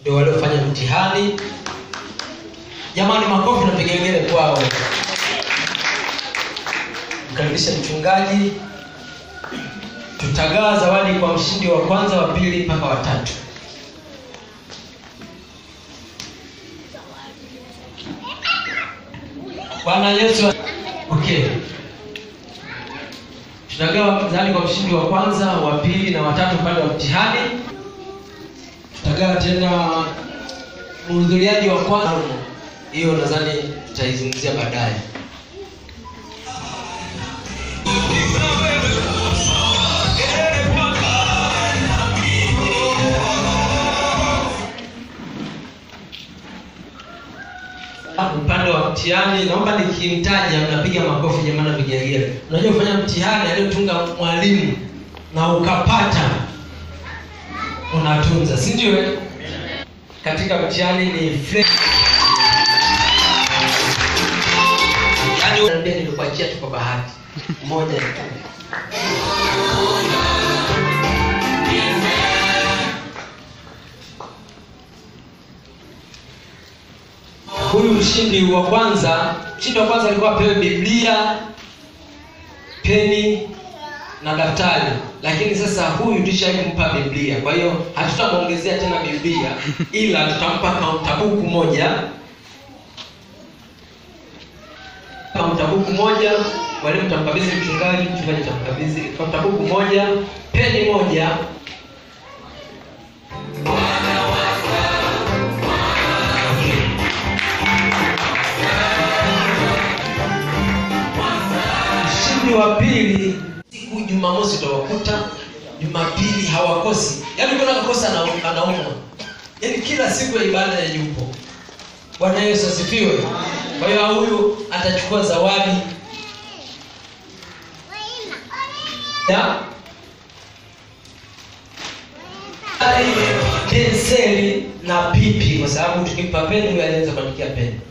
ndio waliofanya mtihani jamani makofi na vigengele kwao mkaribishe mchungaji tutagawa zawadi kwa mshindi wa kwanza wa pili mpaka watatu bwana yesu okay tutagawa zawadi kwa mshindi wa kwanza wa pili na watatu upande wa mtihani tutagawa tena mhudhuriaji wa kwanza hiyo nadhani tutaizungumzia baadaye upande wa mtihani naomba nikimtaja mnapiga makofi jamani na vigelegele unajua kufanya mtihani aliyotunga mwalimu na ukapata unatunza si ndio eh? katika mtihani ni fre- yaani unaambia nilikuachia tu kwa bahati moja tu huyu mshindi wa kwanza mshindi wa kwanza alikuwa apewe biblia peni na daftari lakini sasa huyu tushampa biblia kwa hiyo hatutamwongezea tena biblia ila tutampa kauntabuku moja kauntabuku moja mwalimu tamkabidhi mchungaji mchungaji tamkabidhi kauntabuku moja peni moja mshindi wa pili siku jumamosi utawakuta jumapili hawakosi yaani ukiona kakosa ana- anaumwa yaani kila siku ya ibada ya yupo bwana yesu asifiwe kwa hiyo huyu atachukua zawadi ya penseli na pipi kwa sababu tukimpa peni huyu anaweza kuandikia peni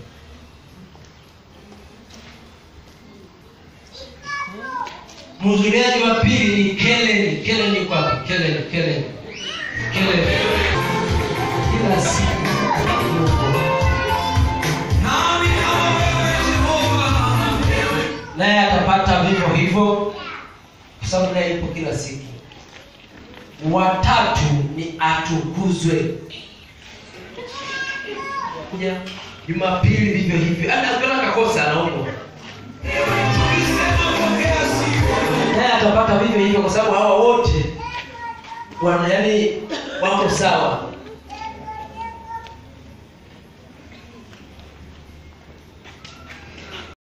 mhudhuriaji wa pili ni Kellen. Kellen yuko wapi? Kellen, Kellen, Kellen. Kila siku yupo. naye atapata vivyo hivyo kwa sababu naye yupo kila siku. Watatu ni atukuzwe kuja Jumapili vivyo hivyo, hata akiona kakosa anaumwa naye atapata vivyo hivyo kwa sababu hawa wote wana yani wako sawa